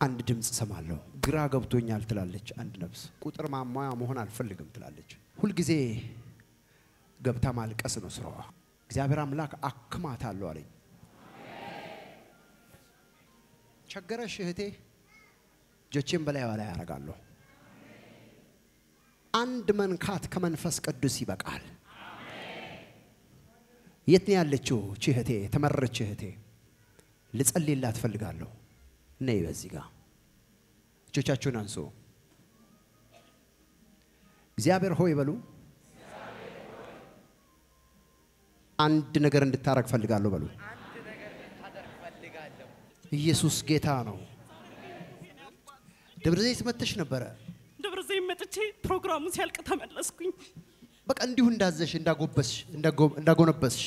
አንድ ድምፅ ሰማለሁ። ግራ ገብቶኛል ትላለች አንድ ነፍስ። ቁጥር ማሟያ መሆን አልፈልግም ትላለች። ሁልጊዜ ገብታ ማልቀስ ነው ስራዋ። እግዚአብሔር አምላክ አክማታለሁ አለኝ። ቸገረሽ እህቴ፣ እጆቼን በላይዋ ላይ ያደርጋለሁ። አንድ መንካት ከመንፈስ ቅዱስ ይበቃል። የት ነው ያለችው እቺ እህቴ? የተመረች እህቴ ልጸልይላት እፈልጋለሁ። ነይ በዚህ ጋር እጆቻችሁን አንሱ። እግዚአብሔር ሆይ በሉ። አንድ ነገር እንድታረግ ፈልጋለሁ በሉ። ኢየሱስ ጌታ ነው። ደብረ ዘይት መጥተሽ ነበረ። ደብረ ዘይት መጥቼ ፕሮግራሙ ሲያልቅ ተመለስኩኝ። በቃ እንዲሁ እንዳዘሽ እንዳጎበስሽ እንዳጎ- እንዳጎነበስሽ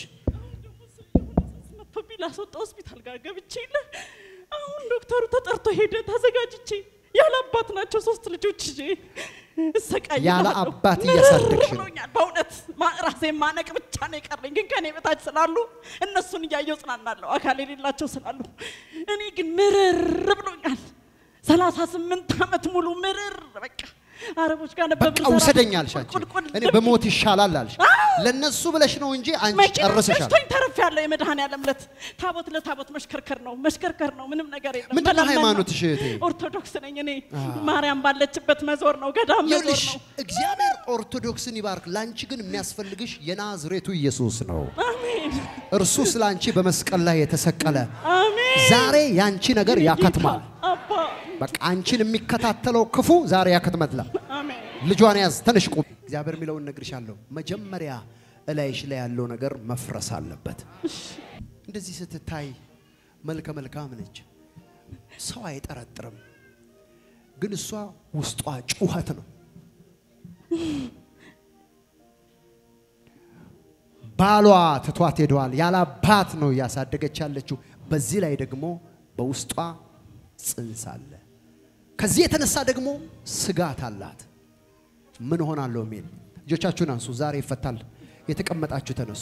መጥቶብኝ ላስወጣ ሆስፒታል ጋር ገብቼ የለ አሁን ዶክተሩ ተጠርቶ ሄደ። ተዘጋጅቼ ያለ አባት ናቸው ሶስት ልጆች ይዤ እሰቃያለሁ። ያለ አባት እያሳደግሽ ነው። ብሎኛል። በእውነት ማ- ራሴን ማነቅ ብቻ ነው የቀረኝ። ግን ከኔ በታች ስላሉ እነሱን እያየው ጽናናለሁ፣ አካል የሌላቸው ስላሉ። እኔ ግን ምርር ብሎኛል። ሰላሳ ስምንት ዓመት ሙሉ ምርር በቃ አረቦች ጋር ነበር በቃ የምሰራው። ውሰደኝ አልሽ አንቺ። ቁልቁል እኔ በሞት ይሻላል አልሽ። ለነሱ ብለሽ ነው እንጂ አንቺ መኪና ጨርሰሻል። ገጭቶኝ ተርፌያለሁ። የመድኃኔዓለም ዕለት ታቦት ለታቦት መሽከርከር ነው መሽከርከር ነው። ምንም ነገር የለም። ምንድን ነው መለመን ነው። ሃይማኖትሽ እህቴ? ኦርቶዶክስ ነኝ እኔ። ማርያም ባለችበት መዞር ነው፣ ገዳም መዞር ይኸውልሽ ነው። እግዚአብሔር ኦርቶዶክስን ይባርክ። ላንቺ ግን የሚያስፈልግሽ የናዝሬቱ ኢየሱስ ነው። አሜን እርሱ ስለ አንቺ በመስቀል ላይ የተሰቀለ አሜን። ዛሬ ያንቺ ነገር ያከትማል። ጌታ አባ በቃ አንቺን የሚከታተለው ክፉ ዛሬ ያከትመትላል። አሜን። ልጇን ያዝ፣ ተነሽ ቁም። እግዚአብሔር የሚለውን እነግርሻለሁ። መጀመሪያ እላይሽ ላይ ያለው ነገር መፍረስ አለበት። እንደዚህ ስትታይ መልከ መልካም ነች፣ ሰው አይጠረጥርም። ግን እሷ ውስጧ ጩኸት ነው። ባሏ ትቷት ሄደዋል። ያለ አባት ነው እያሳደገች ያለችው። በዚህ ላይ ደግሞ በውስጧ ጽንስ አለ። ከዚህ የተነሳ ደግሞ ስጋት አላት። ምን ሆናለሁ የሚል እጆቻችሁን አንሱ። ዛሬ ይፈታል። የተቀመጣችሁ ተነሱ።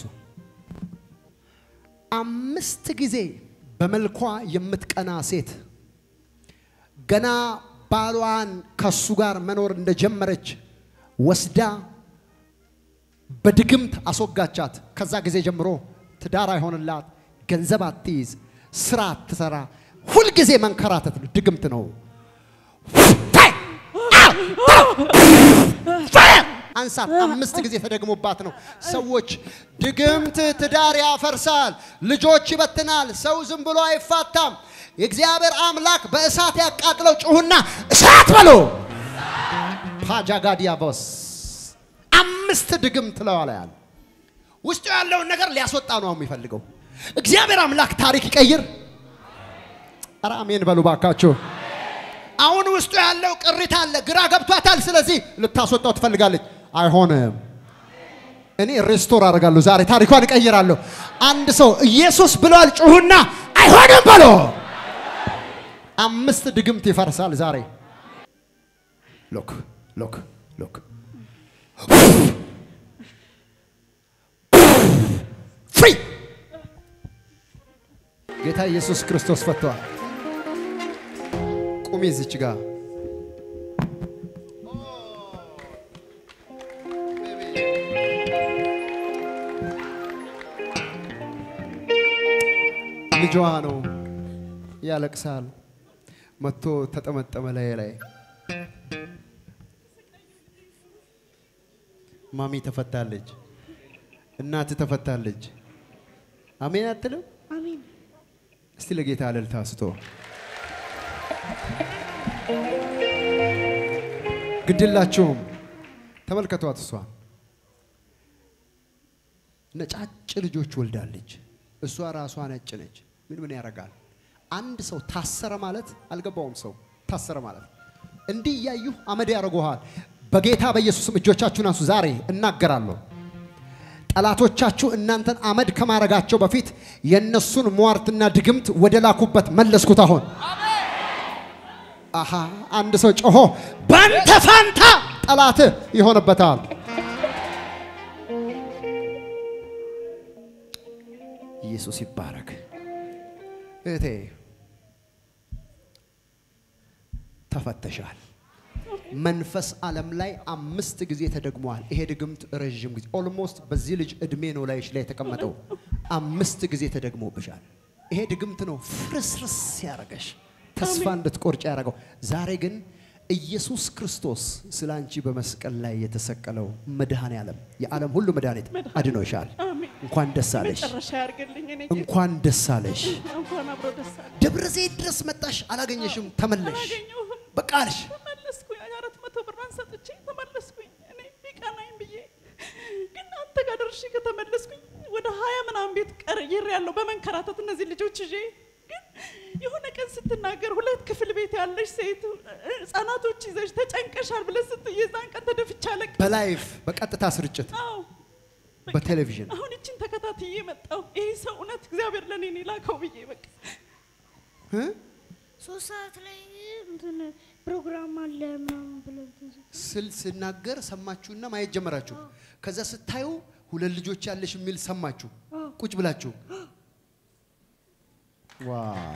አምስት ጊዜ በመልኳ የምትቀና ሴት ገና ባሏን ከሱ ጋር መኖር እንደጀመረች ወስዳ በድግምት አስወጋቻት። ከዛ ጊዜ ጀምሮ ትዳር አይሆንላት፣ ገንዘብ አትይዝ፣ ስራ አትሰራ፣ ሁልጊዜ መንከራተት ነው። ድግምት ነው። አንሳት። አምስት ጊዜ ተደግሞባት ነው። ሰዎች ድግምት ትዳር ያፈርሳል፣ ልጆች ይበትናል፣ ሰው ዝም ብሎ አይፋታም። የእግዚአብሔር አምላክ በእሳት ያቃጥለው። ጩሁና እሳት በሎ ፓጃጋዲያቦስ አምስት ድግምት ለዋላያል ውስጡ ያለውን ነገር ሊያስወጣ ነው የሚፈልገው። እግዚአብሔር አምላክ ታሪክ ይቀይር። ኧረ አሜን በሉ ባካችሁ። አሁን ውስጡ ያለው ቅሪት አለ፣ ግራ ገብቷታል። ስለዚህ ልታስወጣው ትፈልጋለች። አይሆንም። እኔ ሬስቶር አደርጋለሁ ዛሬ ታሪኳን እቀይራለሁ። አንድ ሰው ኢየሱስ ብሏል፣ ጩሁና አይሆንም በሎ። አምስት ድግምት ይፈርሳል ዛሬ። ሎክ ሎክ ሎክ ፍሪ ጌታ ኢየሱስ ክርስቶስ ፈቷል። ቁሚ እዚች ጋር ልጇ ነው ያለቅሳል። መጥቶ ተጠመጠመ ላይ ላይ ማሚ ተፈታለች፣ እናት ተፈታለች። አሜን አትልም? አሜን። እስቲ ለጌታ እልልታ ስቶ ግድላችሁም ተመልከቷት። እሷ ነጫጭ ልጆች ወልዳለች። እሷ ራሷ ነጭ ነች። ምን ምን ያደርጋል? አንድ ሰው ታሰረ ማለት አልገባውም። ሰው ታሰረ ማለት እንዲህ እያዩ አመድ ያደርጉሃል። በጌታ በኢየሱስም እጆቻችሁን አንሱ። ዛሬ እናገራለሁ። ጠላቶቻችሁ እናንተን አመድ ከማረጋቸው በፊት የእነሱን ሟርትና ድግምት ወደ ላኩበት መለስኩት። አሁን አሃ አንድ ሰው ጮሆ በአንተ ፋንታ ጠላትህ ይሆንበታል። ኢየሱስ ይባረክ። እህቴ ተፈተሻል። መንፈስ ዓለም ላይ አምስት ጊዜ ተደግሟል። ይሄ ድግምት ረዥም ጊዜ ኦልሞስት በዚህ ልጅ እድሜ ነው ላይሽ ላይ የተቀመጠው። አምስት ጊዜ ተደግሞብሻል። ይሄ ድግምት ነው ፍርስርስ ያደረገሽ ተስፋ እንድትቆርጭ ያደረገው። ዛሬ ግን ኢየሱስ ክርስቶስ ስለ አንቺ በመስቀል ላይ የተሰቀለው መድኃኔ ዓለም የዓለም ሁሉ መድኃኒት አድኖሻል። አሜን። እንኳን ደስ አለሽ፣ መጨረሻ ያርግልኝ። እኔ እንኳን ደስ አለሽ። እንኳን አብሮ ደስ አለ። ደብረ ዘይት ድረስ መጣሽ፣ አላገኘሽም፣ ተመለሽ። አላገኘሁም። በቃ አልሽ። ተመለስኩኝ። አራት መቶ ብሯን ሰጥቼ ተመለስኩኝ። እኔ ቢቀናኝ ብዬ ግን አንተ ጋር ደርሼ ከተመለስኩኝ ወደ ሀያ ምናምን ቤት ቀይሬ ያለው በመንከራተት እነዚህ ልጆች ይዤ ግን የሆነ ቀን ስትናገር ሁለት ክፍል ቤት ያለሽ ሴት ህጻናቶች ይዘሽ ተጨንቀሻል ብለህ ስትይ የዛን ቀን ተደፍቼ አለቅስ። በላይፍ በቀጥታ ስርጭት አዎ በቃ በቴሌቪዥን አሁን እችን ተከታትዬ መጣሁ። ይህ ሰው እውነት እግዚአብሔር ለእኔ ነው የላከው ብዬ በቃ እ? ሶስት ሰዓት ላይ እንትን ፕሮግራም አለ ምናምን ብለው ስል ስናገር ሰማችሁና ማየት ጀመራችሁ። ከዛ ስታዩ ሁለት ልጆች ያለሽ የሚል ሰማችሁ ቁጭ ብላችሁ። ዋው!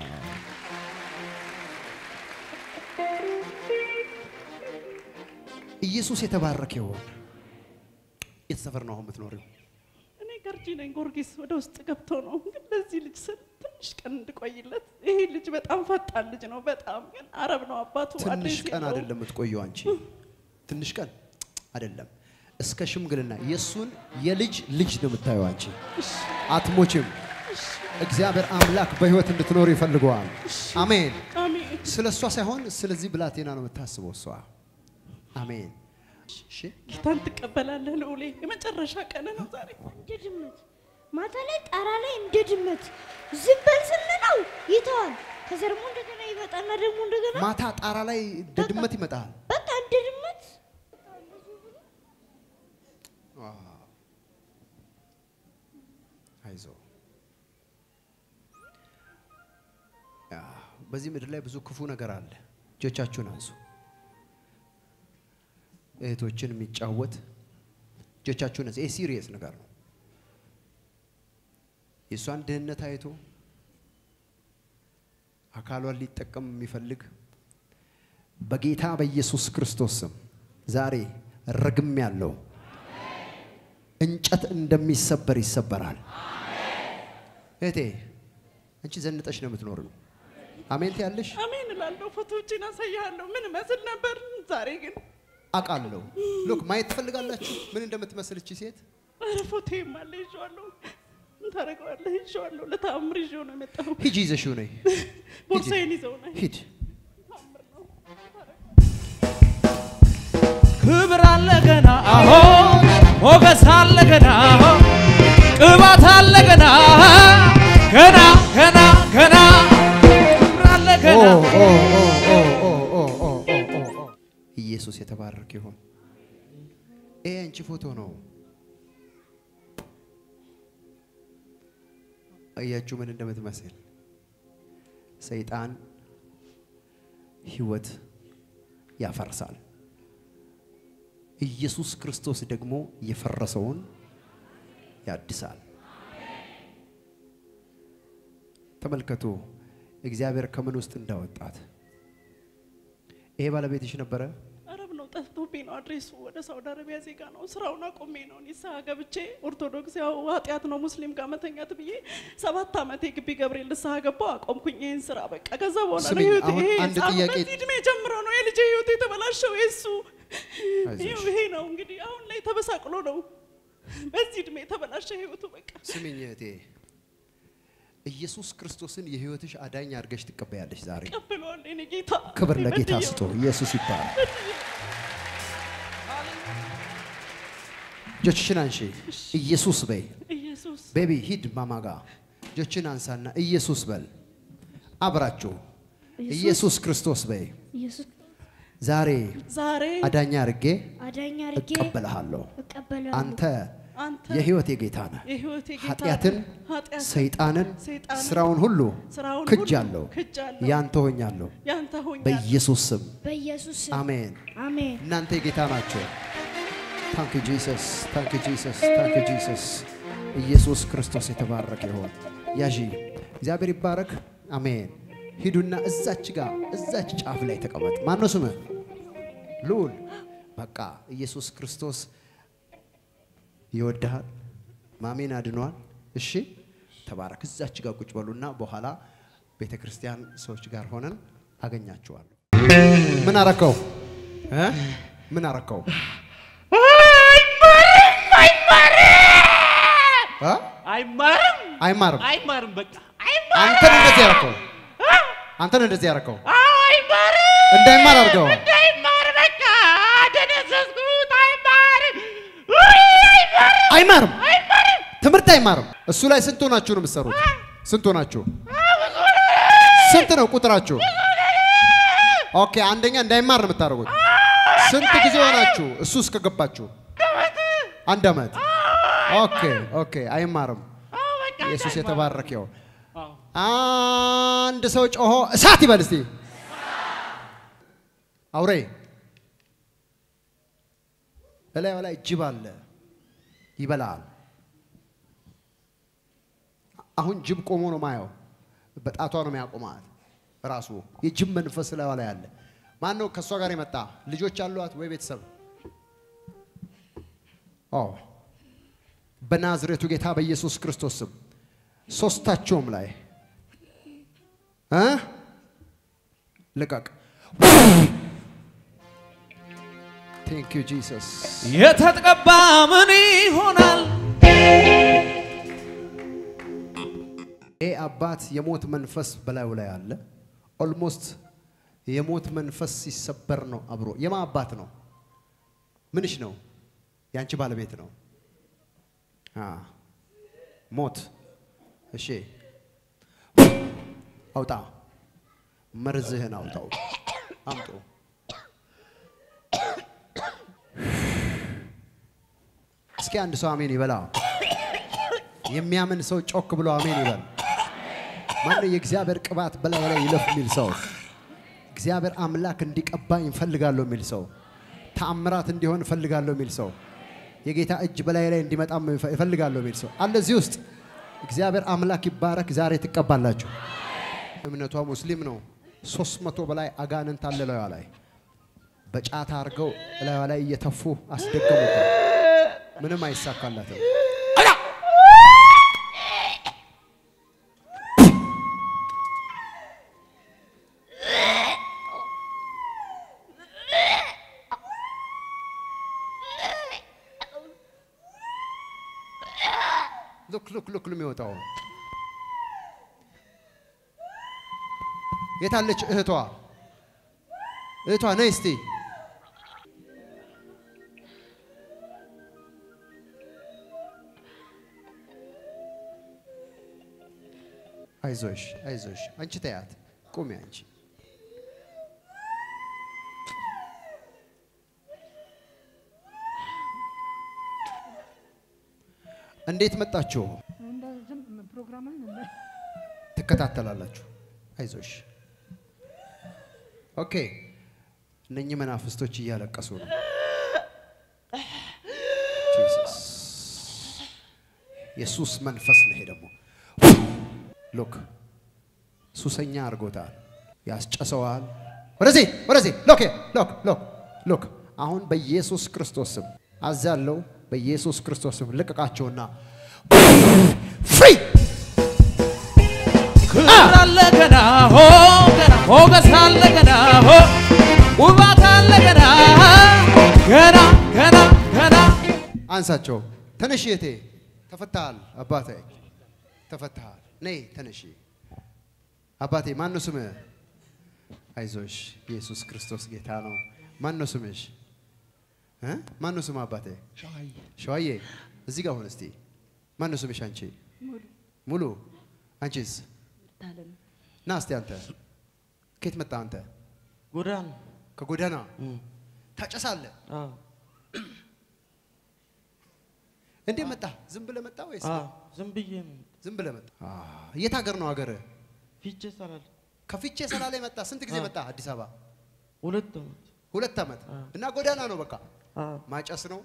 ኢየሱስ የተባረከ ይሆን። የት ሰፈር ነው አሁን የምትኖሪው? እኔ ገርጂ ነኝ። ጊዮርጊስ ወደ ውስጥ ገብቶ ነው ግን ለዚህ ልጅ ስል ትንሽ ቀን እንድቆይለት። ይሄ ልጅ በጣም ፈጣን ልጅ ነው። በጣም ግን አረብ ነው አባቱ። ትንሽ አዲስ ቀን የለውም። አይደለም የምትቆየው አንቺ። ትንሽ ቀን አይደለም፣ እስከ ሽምግልና የእሱን የልጅ ልጅ ነው የምታየው አንቺ። አትሞችም። እግዚአብሔር አምላክ በህይወት እንድትኖር ይፈልገዋል። አሜን። አሜን። ስለ እሷ ሳይሆን ስለዚህ ብላቴና ነው የምታስበው እሷ። አሜን። እሺ ጌታን ትቀበላለህ ልዑሌ። የመጨረሻ ቀን ነው ዛሬ። እንደ ድመት ማታ ላይ ጣራ ላይ እንደ ድመት ዝም በል ስንለው ይተዋል። ከዛ ደግሞ እንደገና ይመጣና ደግሞ እንደገና ማታ ጣራ ላይ እንደ ድመት ይመጣል። በቃ እንደ ድመት አይዞ ያ፣ በዚህ ምድር ላይ ብዙ ክፉ ነገር አለ። እጆቻችሁን አንሱ። እህቶችን የሚጫወት እጆቻችሁን አንሱ። ይሄ ሲሪየስ ነገር ነው። የእሷን ድህነት አይቶ አካሏን ሊጠቀም የሚፈልግ በጌታ በኢየሱስ ክርስቶስ ስም ዛሬ ረግም ያለው እንጨት እንደሚሰበር ይሰበራል። እህቴ አንቺ ዘንጠሽ ነው የምትኖሪው። አሜን ትያለሽ። አሜን እላለሁ። ፎቶዎችን አሳያለሁ። ምን መስል ነበር። ዛሬ ግን አውቃለሁ። ሉክ ማየት ትፈልጋላችሁ ምን እንደምትመስል እቺ ሴት? ኧረ ፎቶዬም አለ ይዤዋለሁ። ምን ታደርገዋለህ? ይዤዋለሁ። ለተአምር ይዤው ነው የመጣሁ። ሂጂ ይዘሽው ነይ። ቦርሳዬን ይዘው ነው ሂድ። ተአምር ነው። ክብር አለ ገና አሆ ሞገስ አለ ገና አሆ ቅባት አለ ገና ገና ገና ገና ክብር አለ ኦ ገና ኦ ኦ ኦ ኦ ኦ ኦ ኦ ኦ ኦ። ኢየሱስ የተባረከ ይሁን። ይሄ አንቺ ፎቶ ነው። አያችሁ ምን እንደምትመስል። ሰይጣን ህይወት ያፈርሳል። ኢየሱስ ክርስቶስ ደግሞ የፈረሰውን ያድሳል። ተመልከቱ እግዚአብሔር ከምን ውስጥ እንዳወጣት። ይሄ ባለቤትሽ ነበረ? አረብ ነው ጠፍቶብኝ ነው አድሬሱ። ወደ ሳውዲ አረቢያ ዜጋ ነው። ስራውን አቁሜ ነው ንስሐ ገብቼ ኦርቶዶክስ ያው ኃጢአት ነው ሙስሊም ጋር መተኛት ብዬ ሰባት ዓመት የግቢ ገብርኤል ንስሐ ገባው አቆምኩኝ ይህን ስራ በቃ። ከዛ በኋላ ነው ስሚኝ፣ ህይወቴ አሁን ይሄ አንድ አሁን ጥያቄ- በዚህ እድሜ ጀምሮ ነው የልጄ ህይወት የተበላሸው። የሱ አይዞሽ። ይኸው ይሄ ነው እንግዲህ አሁን ላይ ተበሳቅሎ ነው በዚህ እድሜ የተበላሸ ህይወቱ በቃ። ስሚኝ እህቴ፣ ኢየሱስ ክርስቶስን የህይወትሽ አዳኝ አድርገሽ ትቀበያለሽ ዛሬ። ቀብለዋል የኔ ጌታ። ክብር ለጌታ በድዬው ስጦ። ኢየሱስ ይባላል። እጆችሽን አንሺ። ኢየሱስ በይ። ኢየሱስ ቤቢ ሂድ ማማጋ እጆችን አንሳና ኢየሱስ በል። አብራችሁ ኢየሱስ ክርስቶስ በይ። ኢየሱስ ዛሬ ዛሬ አዳኛ አድርጌ አዳኝ አድርጌ እቀበልሃለሁ። እቀበላለሁ። አንተ አንተ የህይወቴ ጌታ ነህ። የህይወቴ ጌታ ኃጢአትን፣ ኃጢአትን ሰይጣንን፣ ሰይጣንን፣ ስራውን ሁሉ ስራውን ሁሉ ክጃለሁ፣ ክጃለሁ። ያንተ ሆኛለሁ። ያንተ ሆኛል። በኢየሱስ ስም በኢየሱስ ስም አሜን። አሜን። እናንተ የጌታ ናቸው። ታንክ ጂሰስ፣ ታንክ ጂሰስ፣ ታንክ ጂሰስ። ኢየሱስ ክርስቶስ የተባረከ ይሆን። ያዢ እግዚአብሔር ይባረክ። አሜን። ሂዱና እዛች ጋር እዛች ጫፍ ላይ ተቀመጥ። ማነው ስምህ? ልዑል። በቃ ኢየሱስ ክርስቶስ ይወድሃል። ማሜን አድኗል። እሺ ተባረክ። እዛች ጋር ቁጭ በሉና በኋላ ቤተ ክርስቲያን ሰዎች ጋር ሆነን አገኛችኋለሁ። ምን አረከው እ? ምን አረከው? እ? አይማርም አይማርም። አይማርም በቃ አንተን እንደዚህ ያረከው አንተን እንደዚህ ያረከው አይማርም እንዳይማር አድርገው። እንዳይማር በቃ ደነዘዝኩት አይማርም አይማርም። ትምህርት አይማርም። እሱ ላይ ስንት ሆናችሁ ነው የምትሰሩት? ስንት ሆናችሁ? ስንት ነው ቁጥራችሁ? ኦኬ፣ አንደኛ እንዳይማር ነው የምታደርጉት። ስንት ጊዜ ሆናችሁ እሱ እስከገባችሁ? አንድ አመት። ኦኬ ኦኬ፣ አይማርም። ኢየሱስ የተባረከ ይሁን። አንድ ሰው ጮሆ እሳት ይበል እስቲ። አውሬ እላዩ ላይ ጅብ አለ ይበላል። አሁን ጅብ ቆሞ ነው ማየው። በጣቷ ነው የሚያቆማት። ራሱ የጅብ መንፈስ ላይ ላይ አለ። ማን ነው ከእሷ ጋር የመጣ? ልጆች አሏት ወይ ቤተሰብ? ኦ በናዝሬቱ ጌታ በኢየሱስ ክርስቶስ ስም ሶስታቸውም ላይ እ ልቀቅ። ቴንክ ዩ ጂሰስ። የተቀባ ምን ይሆናል ይህ አባት የሞት መንፈስ በላዩ ላይ አለ። ኦልሞስት የሞት መንፈስ ሲሰበር ነው አብሮ። የማ አባት ነው? ምንሽ ነው? የአንቺ ባለቤት ነው። አ ሞት። እሺ አውጣ፣ መርዝህን አውጣው። አምጡ። እስኪ አንድ ሰው አሜን ይበላ። የሚያምን ሰው ጮክ ብሎ አሜን ይበል። ማነው የእግዚአብሔር ቅባት በላይ ላይ ይለፍ የሚል ሰው? እግዚአብሔር አምላክ እንዲቀባኝ እፈልጋለሁ የሚል ሰው፣ ተአምራት እንዲሆን እፈልጋለሁ የሚል ሰው፣ የጌታ እጅ በላይ ላይ እንዲመጣም እፈልጋለሁ የሚል ሰው አለ እዚህ ውስጥ። እግዚአብሔር አምላክ ይባረክ። ዛሬ ትቀባላችሁ። እምነቷ ሙስሊም ነው። ሶስት መቶ በላይ አጋንንት አለ ላዩ ላይ በጫታ አድርገው ላዩ ላይ እየተፉ አስደገሙበት። ምንም አይሳካላትም። ሉክ ሉክ ሉክ የሚወጣው የታለች እህቷ? እህቷ ነይ እስቲ። አይዞሽ አይዞሽ፣ አንቺ ተያት፣ ቁሚ አንቺ። እንዴት መጣችሁ? ትከታተላላችሁ። አይዞሽ። ኦኬ። እነኚህ መናፍስቶች እያለቀሱ ነው። ጂሰስ የሱስ መንፈስ ነው። ይሄ ደግሞ ሉክ ሱሰኛ አድርጎታል፣ ያስጨሰዋል። ወደዚህ ወደዚህ፣ ሎክ ሎክ ሎክ ሎክ። አሁን በኢየሱስ ክርስቶስ ስም አዛለው፣ በኢየሱስ ክርስቶስ ስም ልቀቃቸውና ፍሪ ክብር አለ ገና ሆ ገና ሞገስ አለ ገና ሆ ውባት አለ ገና ገና ገና ገና አንሳቸው። ተነሺ እቴ፣ ተፈታሃል። አባቴ ተፈታሃል። ነይ ተነሺ። አባቴ ማን ነው ስምህ? አይዞሽ፣ ኢየሱስ ክርስቶስ ጌታ ነው። ማን ነው ስምሽ? እ? ማን ነው ስምህ አባቴ? ሸዋዬ። እዚህ ጋር ሁን እስቲ። ማን ነው ስምሽ አንቺ? ሙሉ። አንቺስ? ና እስቲ አንተ ከየት መጣ አንተ? ጎዳና ከጎዳና ታጨሳለህ? አዎ እንዴት መጣ? ዝም ብለህ መጣ ወይስ አዎ ዝም ብዬ ነው ዝም ብለህ መጣ? የት ሀገር ነው ሀገርህ? ፊቼ ሰላል ከፊቼ ሰላሌ መጣ። ስንት ጊዜ መጣ አዲስ አበባ? ሁለት ዓመት ሁለት ዓመት እና ጎዳና ነው በቃ አዎ ማጨስ ነው።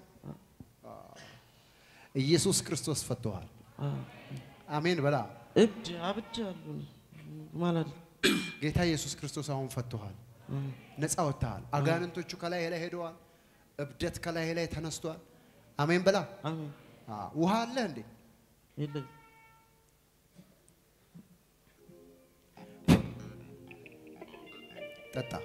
ኢየሱስ ክርስቶስ ፈቶሃል። አዎ አሜን በላ። እብድ አብጃለሁ ማለት ነው። ጌታ ኢየሱስ ክርስቶስ አሁን ፈቶሃል፣ ነፃ ወጥተሃል። አጋንንቶቹ ከላይ ላይ ሄደዋል። እብደት ከላይ ላይ ተነስቷል። አሜን በላ። አሜን። አዎ፣ ውሃ አለ እንዴ? የለኝ ጠጣ።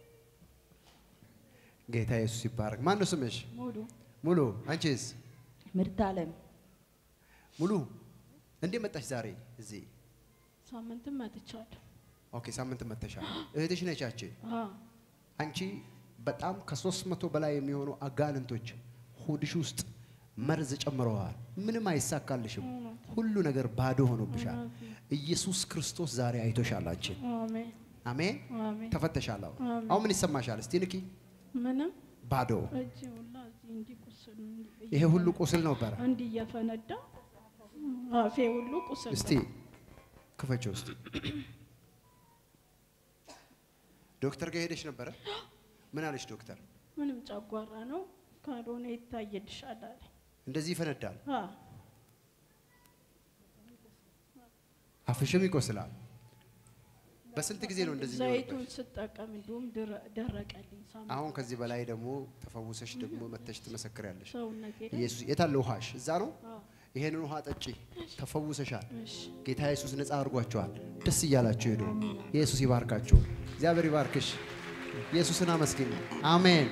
ጌታ ኢየሱስ ይባረክ። ማን ነው ስምሽ? ሙሉ ሙሉ። አንቺስ? ምርት አለም ሙሉ። እንዴት መጣሽ ዛሬ እዚህ? ሳምንትም መጥቻለሁ። ኦኬ፣ ሳምንት መተሻል። እህትሽ ነች ያቺ። አዎ አንቺ በጣም ከሶስት መቶ በላይ የሚሆኑ አጋንንቶች ሆድሽ ውስጥ መርዝ ጨምረዋል። ምንም አይሳካልሽም። ሁሉ ነገር ባዶ ሆኖብሻል። ኢየሱስ ክርስቶስ ዛሬ አይቶሻል። አንቺን አሜን አሜን። አሜን። ተፈተሻል። አሁን አሜን። አሁን ምን ይሰማሻል? እስቲ ንኪ። ምንም ባዶ። እጅ ሁላ እዚህ እንዲህ ቁስል እንዲህ ይሄ ሁሉ ቁስል ነበረ። እንዲህ እየፈነዳ አፌ ሁሉ ቁስል እስቲ ክፈችው። እስቲ ዶክተር ጋር ሄደሽ ነበረ? ምን አለሽ ዶክተር? ምንም ጨጓራ ነው ካልሆነ ይታየልሻል አለኝ። እንደዚህ ይፈነዳል፣ አዎ አፍሽም ይቆስላል። በስንት ጊዜ ነው እንደዚህ ዘይቱን የሚሆንብሽ? ስጠቀም እንዲሁም ድረ- ደረቀልኝ ሳምንት አሁን ከዚህ በላይ ደግሞ ተፈውሰሽ ደግሞ መተሽ ትመሰክሪያለሽ። ሰውነቴ ላይ ኢየሱስ የታለ ውሃሽ? እዛ ነው። አዎ ይሄንን ውሃ ጠጪ፣ ተፈውሰሻል። እሺ ጌታ ኢየሱስ ነፃ አድርጓቸዋል። ደስ እያላችሁ ሄዱ። ኢየሱስ ይባርካችሁ። እግዚአብሔር ይባርክሽ። ኢየሱስን አመስግኝ። አሜን።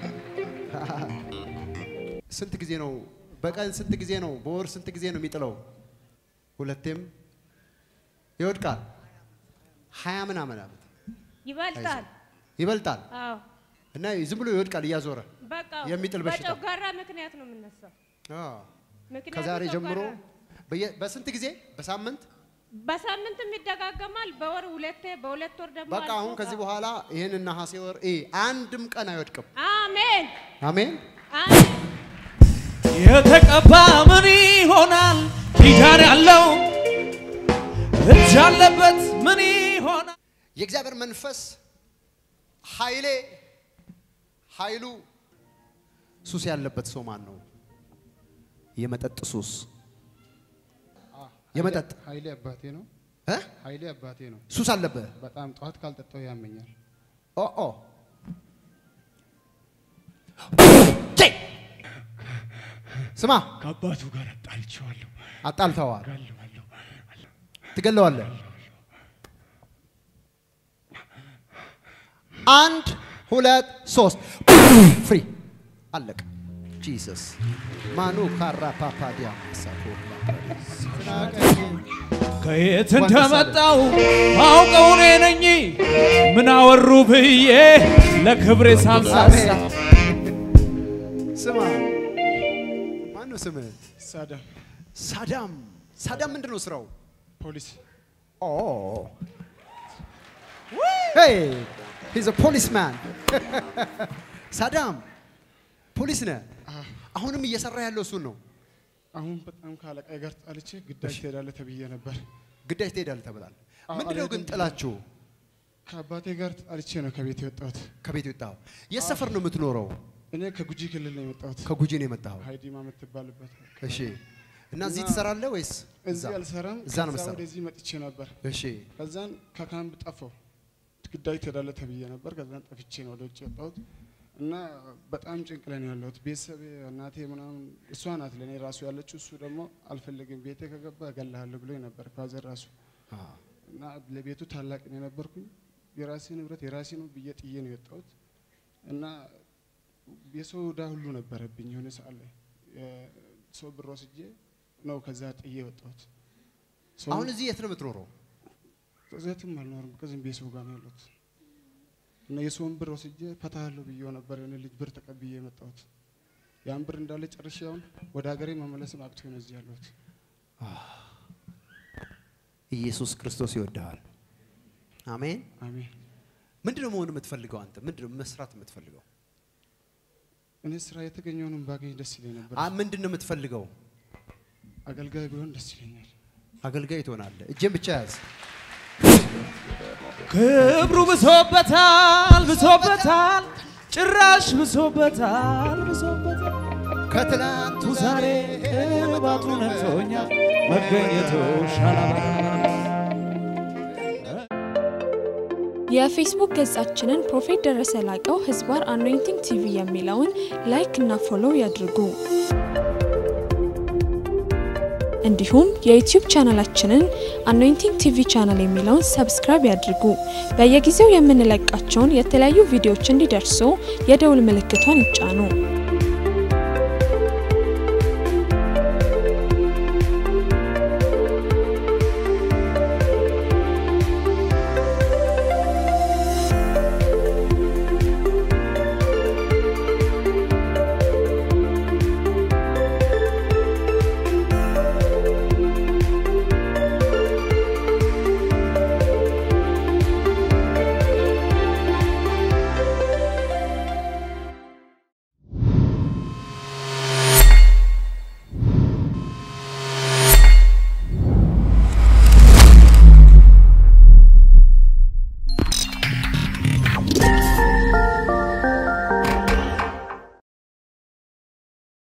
ስንት ጊዜ ነው በቀን ስንት ጊዜ ነው በወር ስንት ጊዜ ነው የሚጥለው? ሁለቴም ይወድቃል። ሀያ ምናምን ዓመት ይበልጣል። ይበልጣል አዎ እና ዝም ብሎ ይወድቃል እያዞረ በቃ የሚጥል በሽታ። በጨጓራ ምክንያት ነው የምነሳው። አዎ። ምክንያቱ ከዛሬ ጀምሮ ጨጓራ ነው። በየ- በስንት ጊዜ በሳምንት በሳምንትም ይደጋገማል። በወር ሁለቴ፣ በሁለት ወር ደግሞ በቃ አሁን አልፎ- ከዚህ በኋላ ይህን ነሐሴ ወር እ አንድም ቀን አይወድቅም። አሜን አሜን። አሜን። የተቀባ ምን ይሆናል? ኪዳን ያለው እጅ ያለበት ምን ይሆናል? የእግዚአብሔር መንፈስ ኃይሌ ኃይሉ ሱስ ያለበት ሰው ማን ነው? የመጠጥ ሱስ የመጠጥ ኃይሌ አባቴ ነው። እ? ኃይሌ አባቴ ነው። ሱስ አለበት። በጣም ጠዋት ካልጠጣው ያመኛል። ኦ ኦ ቼ! ስማ ከአባቱ ጋር አጣልቼዋለሁ። አጣልተዋል። ጋለዋለሁ። ትገለዋለህ። አንድ ሁለት ሶስት ፍሪ አለቀ። ጂሰስ ማኑ ካራ ፓፓዲያ ከየት እንደመጣው አውቀው እኔ ነኝ። ምን አወሩ ብዬ ለክብሬ ሳምሳሳ ስማ ማነው ስምህ? ሳዳም ሳዳም ሳዳም ምንድን ነው ስራው? ፖሊስ ኦ ሄይ ሂዝ አ ፖሊስማን ሳዳም ፖሊስ ነህ። አሁንም እየሰራ ያለው እሱን ነው። አሁን በጣም ከአለቃዬ ጋር ጣልቼ ግዳጅ ትሄዳለህ ተብዬ ነበር። ግዳጅ ትሄዳለህ ተብላል። አዎ፣ ምንድነው ግን አልሄድም። ጥላችሁ ከአባቴ ጋር ጣልቼ ነው ከቤት የወጣሁት። ከቤት የወጣኸው? የት ሰፈር ነው የምትኖረው? እኔ ከጉጂ ክልል ነው የመጣሁት። ከጉጂ ነው የመጣኸው? ሀይዲማ የምትባልበት እሺ። እና እዚህ እና ትሰራለህ ወይስ እዛ? እዚህ አልሰራም። እዛ ነው ከዛ የምትሰራው? ወደዚህ መጥቼ ነበር። እሺ። ከዛን ከካምፕ ጠፋሁ። ግዳጅ ትሄዳለህ ተብዬ ነበር። ከዛን ጠፍቼ ነው ወደ ውጭ የወጣሁት እና በጣም ጭንቅ ላይ ነው ያለሁት። ቤተሰብ እናቴ ምናምን እሷ ናት ለእኔ ራሱ ያለችው። እሱ ደግሞ አልፈልግም ቤቴ ከገባ እገልሃለሁ ብሎኝ ነበር ፋዘር ራሱ እና ለቤቱ ታላቅ ነው የነበርኩኝ። የራሴ ንብረት የራሴ ነው ብዬ ጥዬ ነው የወጣሁት እና የሰው ዕዳ ሁሉ ነበረብኝ። የሆነ ሰዓት ላይ ሰው ብር ወስጄ ነው ከዛ ጥዬ የወጣሁት። ሰው- አሁን እዚህ የት ነው የምትኖረው? እዚያትም አልኖርም። ከዚህም ቤተሰብ ጋር ነው ያለሁት እና የሰውን ብር ወስጄ ፈታለሁ ብዬው ነበር የሆነ ልጅ ብር ተቀብዬ የመጣሁት። ያን ብር እንዳለ ጨርሼ አሁን ወደ ሀገሬ መመለስም አቅቶኝ ነው እዚህ ያለሁት። ኢየሱስ ክርስቶስ ይወድሃል። አሜን። አሜን። ምንድነው መሆን የምትፈልገው አንተ? ምንድነው መስራት የምትፈልገው? እኔ ስራ የተገኘውንም ባገኝ ደስ ይለኝ ነበር። አ ምንድነው የምትፈልገው? አገልጋይ ቢሆን ደስ ይለኛል። አገልጋይ ትሆናለህ። እጄን ብቻ ያዝ። ክብሩ ብሶበታል ብሶበታል ጭራሽ ብሶበታል ብሶበታል ከትላንቱ ዛሬ ቅባቱ ነክቶኛል መገኘቱ ሻላባ የፌስቡክ ገጻችንን ፕሮፌት ደረሰ ላቀው ህዝባር አኖይንቲንግ ቲቪ የሚለውን ላይክ እና ፎሎው ያድርጉ። እንዲሁም የዩቲዩብ ቻናላችንን አኖይንቲንግ ቲቪ ቻናል የሚለውን ሰብስክራይብ ያድርጉ። በየጊዜው የምንለቃቸውን የተለያዩ ቪዲዮዎች እንዲደርሱ የደውል ምልክቷን ይጫኑ።